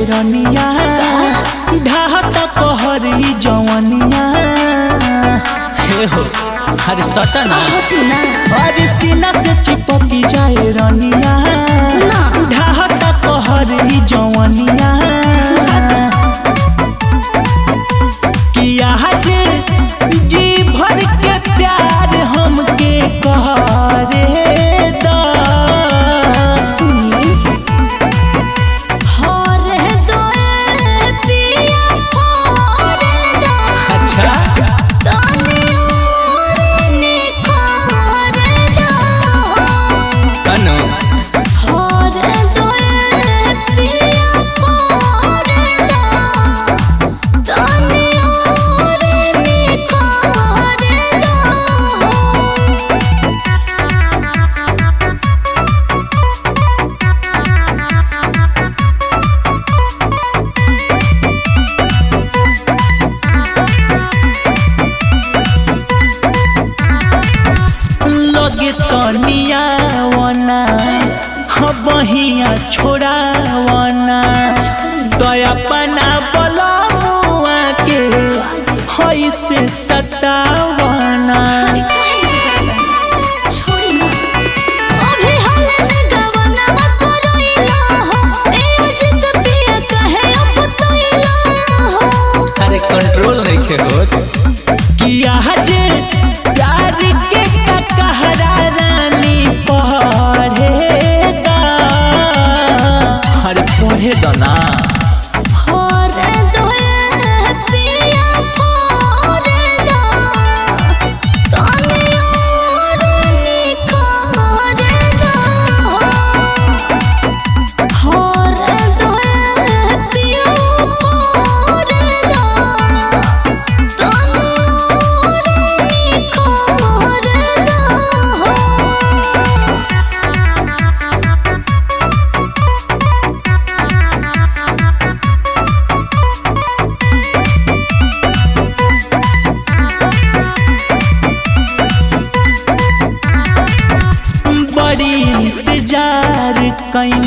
रनिया ढाहता कहरी जवनिया हे हो हर सतना हटिना और सीना से चिपकी जाए रनिया ना ढाहता कहरी जवनिया किया जे जी भर के प्यार हमके कहरे दा सुनी हरे दोए पिया फोरे दा अच्छा तनी ओरनी खोरे दा कनो हरे दोए पिया फोरे दा तनी ओरनी खोरे दा लगे तनिया वना बहिया छोड़ावना दया पना बलमुआ के हई से सतावना छोड़ी ना अभी हाले में गवना करोइला हो ए अजित पिया कहे अब तोइला हो अरे कंट्रोल नहीं खे होत किया जे प्यार के कहरा रानी पढ़ेगा अरे पढ़े दो ना होरे दोए पिया फोरे दा तनी ओरनी खोरे दा होरे दोए पिया फोरे दा तनी ओरनी खोरे दा बड़ी इंतजार कैनी